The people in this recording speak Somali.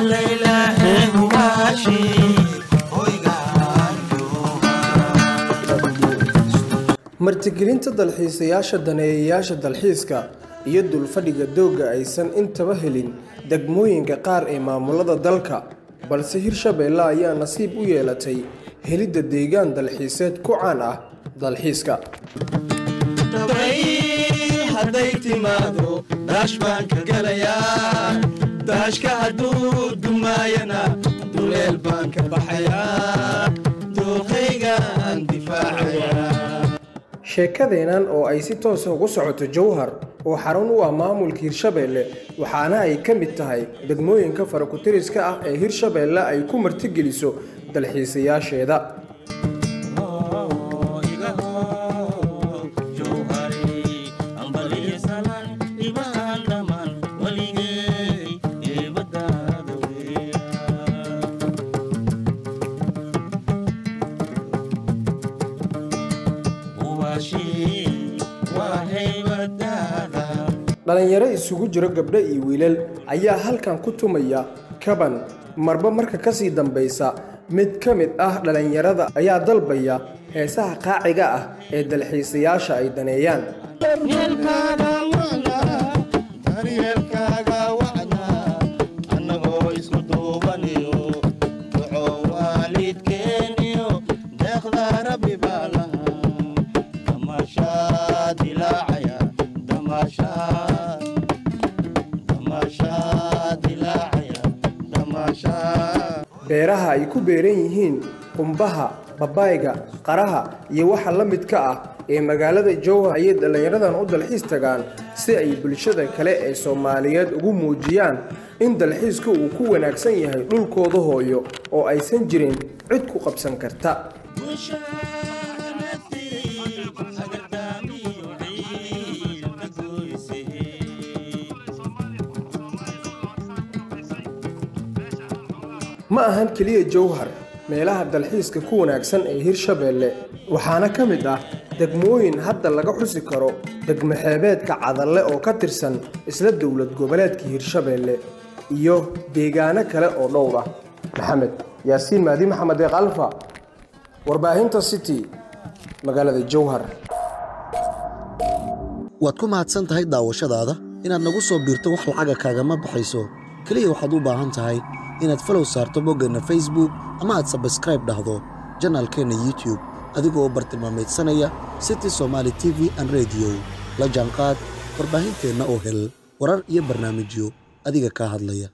martigelinta dalxiisayaasha daneeyayaasha dalxiiska iyo dulfadhiga doogga aysan intaba helin degmooyinka qaar ee maamulada dalka balse hirshabeelle ayaa nasiib u yeelatay helidda deegaan dalxiiseed ku caan ah dalxiiska hadday timaado daash baan ka gelayaa daashka hadduu dumaayana duleel baan ka baxayaa dooqaygaan difaacayaa sheekadeennan oo ay si toosa ugu socoto jowhar oo xarun u ah maamulka hirshabeelle waxaana ay ka mid tahay degmooyinka farakutiriska ah ee hirshabeelle ay ku martigeliso dalxiisayaasheeda dhalinyaro isugu jiro gabdho iyo wiilal ayaa halkan ku tumaya kaban marba marka kasii dambaysa mid ka mid ah dhalinyarada ayaa dalbaya heesaha qaaciga ah ee dalxiisayaasha ay daneeyaan beeraha ay ku beeran yihiin qumbaha babayga qaraha iyo waxa la midka ah ee magaalada jowhar ayay dhallinyaradan u dalxiis tagaan si ay bulshada kale ee soomaaliyeed ugu muujiyaan in dalxiiska uu ku wanaagsan yahay dhulkooda hooyo oo aysan jirin cid ku qabsan karta ma ahan keliya jowhar meelaha dalxiiska ku wanaagsan ee hirshabeelle waxaana ka mid ah degmooyin hadda laga xusi karo degmo xeebeedka cadalle oo ka tirsan isla dowlad goboleedka hirshabeelle iyo deegaano kale oo dhowr ah maxamed yaasiin maadi maxamed eeq alfa warbaahinta city magaalada jowhar waad ku mahadsan tahay daawashadaada inaad nagu soo biirto wax lacaga kaagama baxayso keliya waxaad u baahan tahay inaad falow saarto boggeenna facebook ama aad sabskraib dhahdo janaalkeenna youtube adigoo bartilmaamaydsanaya city somaali t v an rediyo la jaanqaad warbaahinteenna oo hel warar iyo barnaamijyo adiga kaa hadlaya